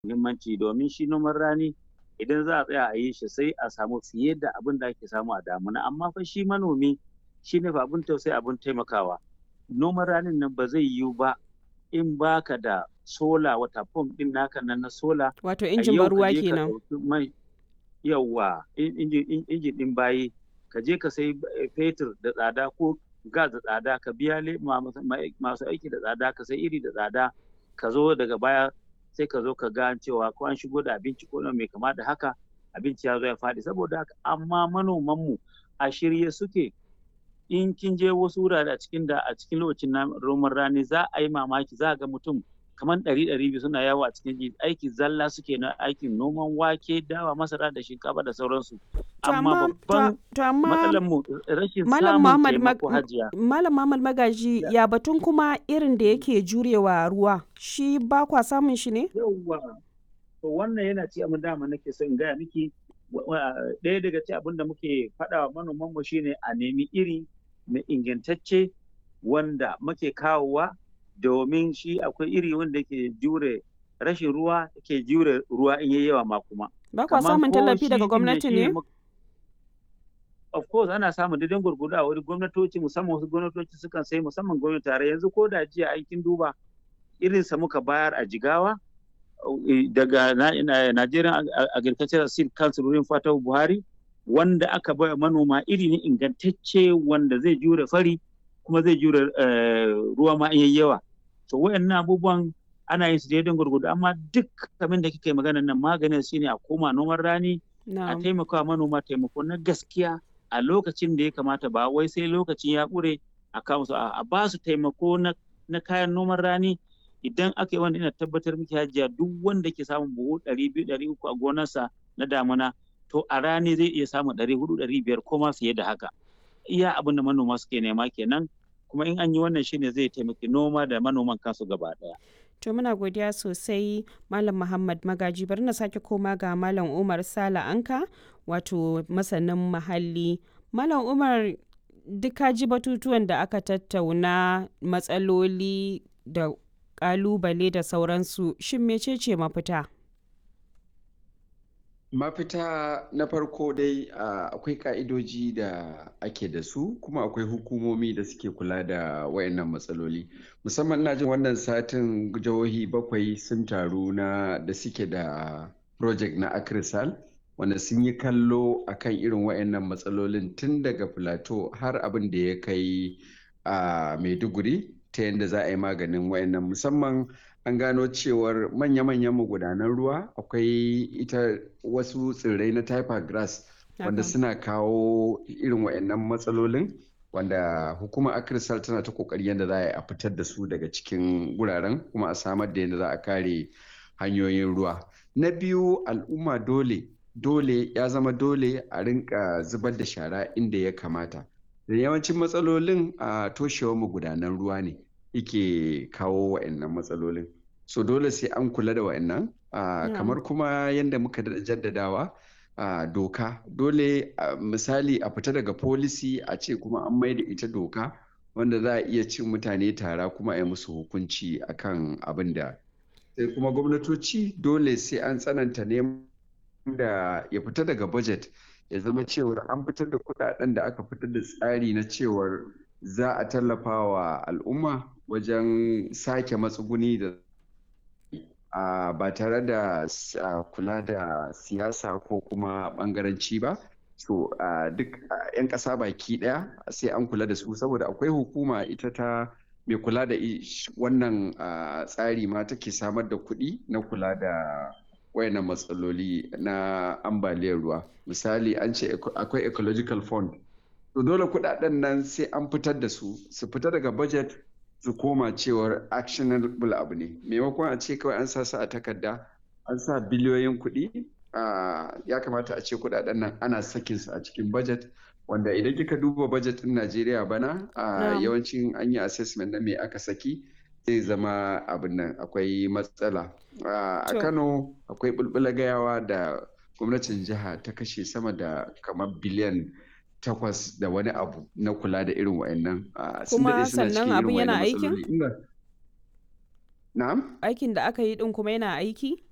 muhimmanci domin shi noman rani idan za a tsaya a yi shi sai a samu fiye da abin da ake samu a damuna amma fa shi manomi shi ne fa abin tausayi abin taimakawa noman ranin nan ba zai yiwu ba in baka da sola wata pump din naka nan na sola Wato injin ban ruwa ka kenan. ɗauki mai yawwa injin injin din bayi ka je ka sai fetur da tsada ko gas da tsada ka biya le- ma- ma- masu aiki da tsada ka sai iri da tsada ka zo daga baya sai ka zo ka ga cewa ko an shigo da abinci ko mai kama da haka abinci ya zo ya faɗi saboda haka amma manomanmu a shirye suke in kin je wasu wurare a cikin da a cikin lokacin na- noman rani za a yi mamaki za a ga mutum kamar ɗari ɗari biyu suna yawo a cikin ji aiki zalla suke na aikin noman wake dawa masara da shinkafa da sauransu To amma amma babban to, to amma matsalar mu rashin Malam samun Muhammad Mag- taimako hajiya Malam Muhammad Magaji ya batun kuma irin da yake jurewa ruwa shi ba kwa samun shi ne? yauwa to wannan yana ci abin dama nake so in gaya miki wa- wa- ɗaya daga ci abin da muke faɗa wa manoman mu shine a nemi iri mai ingantacce wanda muke kawowa domin shi akwai iri wanda ke jure rashin ruwa ke jure ruwa in yayi yawa ma kuma Ba kwa Kaman samun ko tallafi shi daga ɗin gwamnati shi ne? mu- of course ana samun daidan gurgudu a wani gwamnatoci musamman wasu gwamnatoci sukan sai musamman gwamnati tare yanzu ko da jiya aikin duba irinsa muka bayar a jigawa eh, daga na- ina- Nigerian Ag- Ag- Agricultural Seed Council wurin Fatahu Buhari wanda aka baya manoma iri ne ingantacce wanda zai jure fari kuma zai jure eh, ruwa ma in yayi yawa to wayannan abubuwan ana yin su daidan gurgudu amma duk abin da kike magana nan maganin shine a koma noman rani a Na'am. taimaka wa manoma taimako na gaskiya a lokacin da ya kamata ba wai sai lokacin ya ƙure a kawo su a ba su taimako na, na kayan noman rani idan aka yi wanda ina tabbatar miki hajiya duk wanda ke samun buhu ɗari biyu ɗari uku a gonarsa na damuna to a rani zai iya samun ɗari hudu ɗari biyar ko ma fiye da haka iya abin da manoma suke nema kenan kuma in an yi wannan shine zai taimaki noma da manoman kansu gaba ɗaya. To muna godiya sosai Malam Muhammad Magaji bari na sake koma ga Malam Umar Sala Anka wato masanin muhalli. Malam Umar duk ka ji batutuwan da aka tattauna matsaloli da kalubale da sauransu shin mecece mafita? Mafita na farko dai a, akwai ka'idoji da ake da su kuma akwai hukumomi da suke kula da wayannan matsaloli. Musamman ina jin wannan satin jihohi bakwai sun taru na da suke da project na Akrisal wanda sun yi kallo akan irin wayannan matsalolin tun daga Plateau har abin da ya kai a Maiduguri ta yadda za a yi maganin wayannan musamman an gano cewar manya-manyan magudanan ruwa akwai ita wasu tsirrai na typer grass wanda Haka. suna kawo irin wayannan matsalolin wanda hukumar akrisal tana ta kokari yadda za a yi a fitar da su daga cikin wuraren kuma a samar da yadda za a kare hanyoyin ruwa na biyu al'umma dole dole ya zama dole a rinka zubar da shara inda ya kamata da yawancin matsalolin a toshewar magudanan ruwa ne yake kawo wa'annan matsalolin so dole sai an kula da wa'annan Ah, Na'am. kamar kuma yadda muka daɗa jaddadawa ah, doka dole ah, misali a fita daga policy a ce kuma an maida ita doka wanda za a iya cin mutane tara kuma a yi musu hukunci akan abin da sai kuma gwamnatoci dole sai an tsananta neman da ya fita daga budget ya zama cewar an fitar da kudaden da aka fitar da tsari na cewar za a tallafa wa al'umma wajen sake matsuguni da a ba tare da s- a, kula da siyasa ko kuma bangaranci ba so a, duk a, 'yan ƙasa baki ɗaya sai an kula da su saboda akwai hukuma ita ta mai kula da i- sh- wannan a, tsari ma take samar da kuɗi na kula da wayannan matsaloli na ambaliyar ruwa misali an ce eco- akwai ecological fund to dole kuɗaɗen nan sai an fitar da su su fita daga budget su koma cewar actionable abu ne maimakon a ce kawai an sa su a takarda an sa biliyoyin kuɗi ah, ya kamata a ce kuɗaɗen nan ana sakin su a cikin budget wanda idan kika duba budget ɗin Najeriya bana ah, Na'am. yawancin an yi assessment na me aka saki zai zama abin nan akwai matsala Ah, a To. Kano akwai bulbula gayawa da gwamnatin jiha ta kashe sama da kamar biliyan takwas da wani abu na kula da irin wa'annan ah, sun Kuma daɗe suna sannan cikin abin irin yana wa'annan aikin? matsaloli Ina- Na'am? Aikin da aka yi din kuma yana aiki?